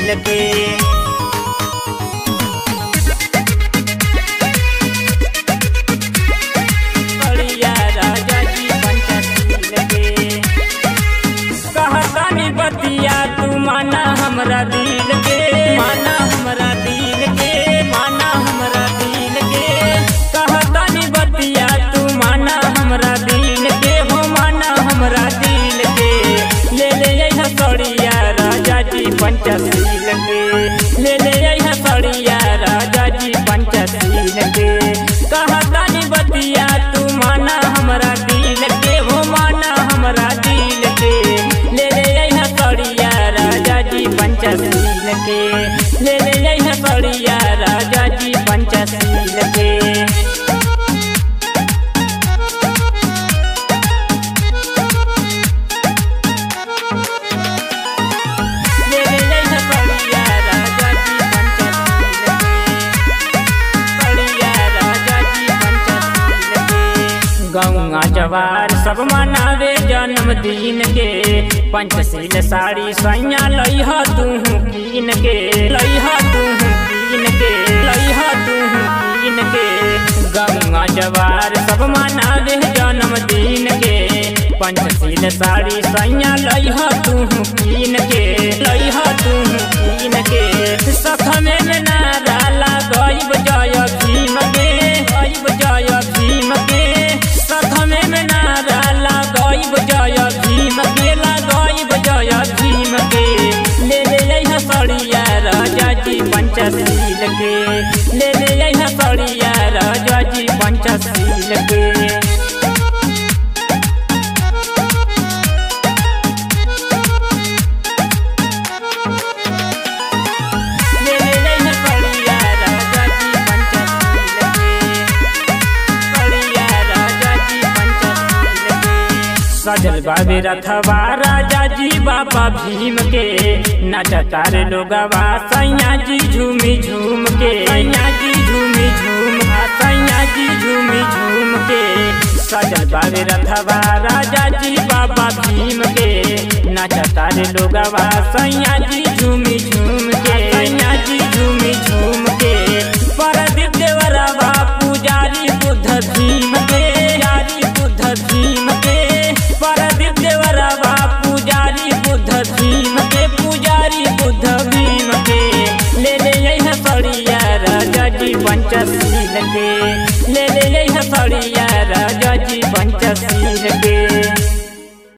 पंचशील के बलिया राजा जी पंचशील के कहतानी बतिया तू माना हमरा दिल के माना हमरा दिल के माना हमरा दिल के कहतानी बतिया तू माना हमरा दिल के हो माना हमरा दिल के ले ले यहाँ सड़िया राजा जी पंचशील के ले ले यहाँ सड़िया राजा जी पंचशील के कहतानी बतिया तू माना हमरा दिल के हो माना हमरा दिल के ले ले यहाँ सड़िया राजा जी पंचशील के ले ले यहाँ सड़िया राजा जी पंचशील के ले ले यहाँ सड़िया राजा जी पंचशील के सड़िया राजा जी पंचशील के गौआ जवार सब मनावे जन्मदिन के पंचशील साड़ी सैया लइह तू कीन के लइह तू कीन के लइह तू कीन के गौआ जवार सब मनावे जन्मदिन के पंचशील साड़ी सैया लइह तू कीन के लइह तू कीन के सखमे में नारा लगइब जय भीम के गइब जय भीम के सखमे में नारा लगइब जय भीम के लगइब जय भीम के ले ले यहाँ सड़िया राजा जी पंचशील के ले ले यहाँ सड़िया राजा जी पंचशील के ले ले यहाँ सड़िया राजा जी पंचशील के सड़िया राजा जी पंचशील के सजल बाबे रथवा राजा जी बाबा भीम के नचता रे लोगवा सैया जी झूमी झूम के सैया जी झूमी झूम आ सैया जी झूमी झूम के सजल बाबे रथवा राजा जी बाबा भीम के नचता रे लोगवा सैया जी झूमी झूम के सैया जी झूमी झूम के परदीप देवरवा पुजारी बुद्ध भीम के पुजारी बुद्ध भीम के परदीप देवरवा पुजारी बुद्ध भीम के पुजारी बुद्ध भीम के ले ले यहाँ सड़िया राजा जी पंचशील के ले ले यहाँ सड़िया राजा जी पंचशील के